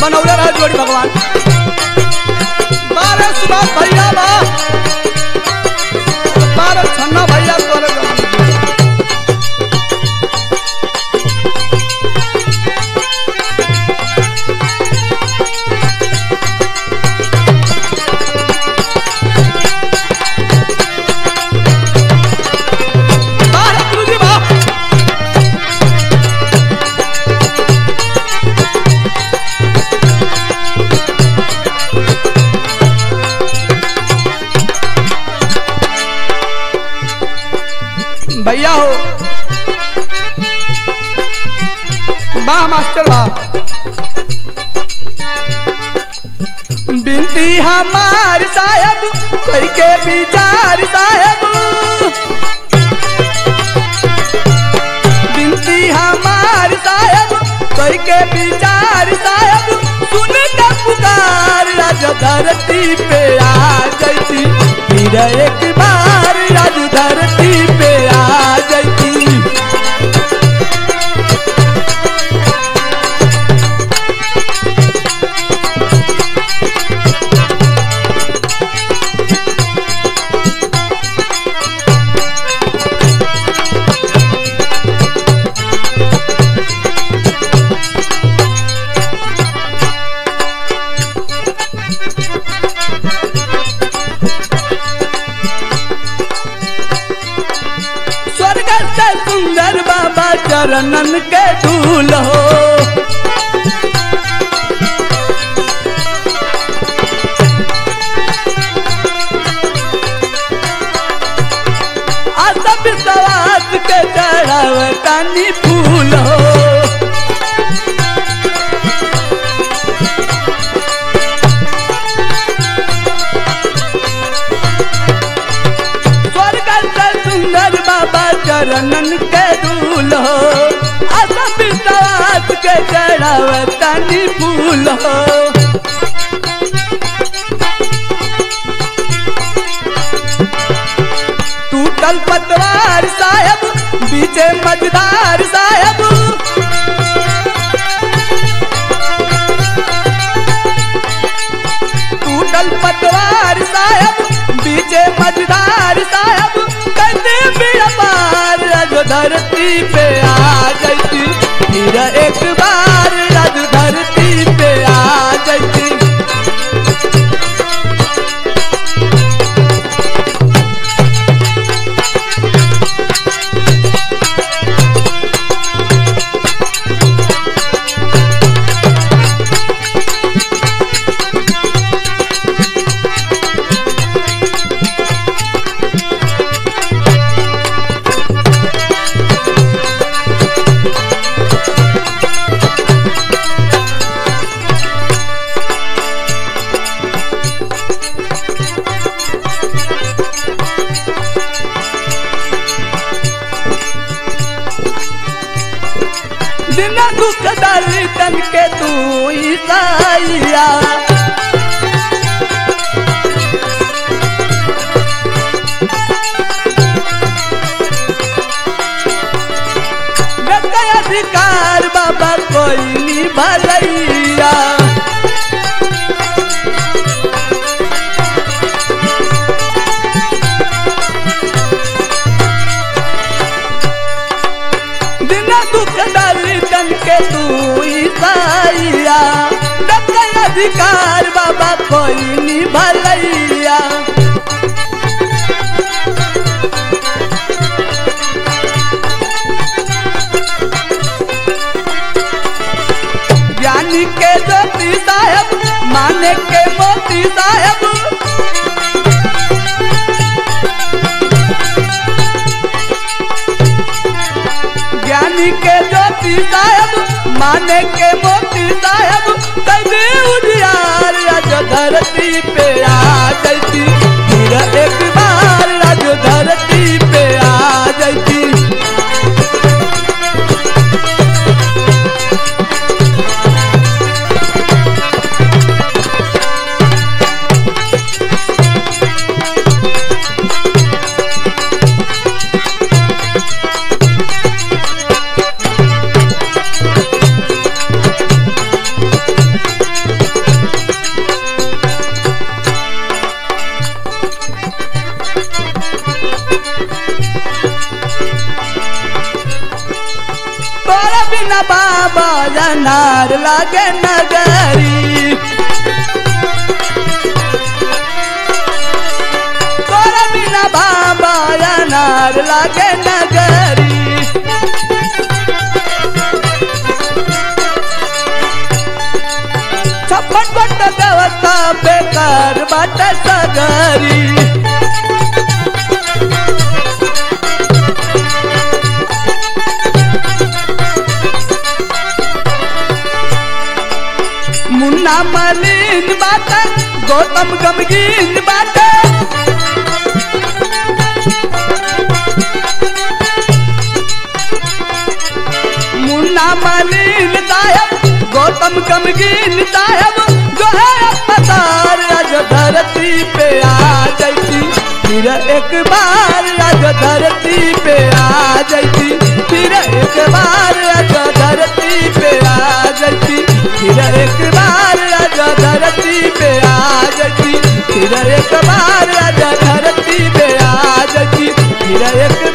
बनौले रहे जोड़ी भगवान बारह सुभाष भैया बा बारह छन्ना भैया तोरे जवान। बारह गुरुजी बा भैया हो वाह मास्टर वाह बिनती हमार साहब कोई के विचार साहब बिनती हमार साहब कोई के विचार साहब सुन के पुकार राज धरती पे आ जैती फिर एक बार राज धरती पे आ जैती स्वर्ग से सुंदर बाबा चरणन के धूल हो आशा विश्वास के चढ़ाव तानी फूल हो स्वर्ग से सुंदर बाबा चरणन के धूल हो आशा विश्वास के चढ़ाव तानी फूल हो टूटल पतवार साहब बीचे मजदार साहब टूटल पतवार साहब बीचे मजदार साहब कहते बिया पार रज धरती पे आ जैती फिर एक बार रज धरती पे आ जैती दिन दुख दर्शन के तू ईसाइया गद्दा अधिकार बाबा कोई नी भलैया दिन दुख दर्शन के तू ईसाइया गद्दा अधिकार बाबा कोई नी भलैया ज्ञानी के ज्योति साहब माने के मोती साहब ज्ञानी के ज्योति साहब माने के मोती साहब कभी उजियार राज धरती पे आ जैती फिर एक बार राज धरती पे आ जैती अनार लागे नगरी तोरा बिना बाबा अनार लागे नगरी छप्पन बट देवता बेकार बाट सगरी मुन्ना मलिन बाट गौतम गमगीन बाट मुन्ना मलिन साहब गौतम गमगीन साहब जो है पतार आज धरती पे आ जाती फिर एक बार आज धरती पे आ जाती फिर एक बार आज धरती पे आ जाती फिर एक बार आज धरती पे आ जाती फिर एक बार आज धरती पे आ जाती फिर एक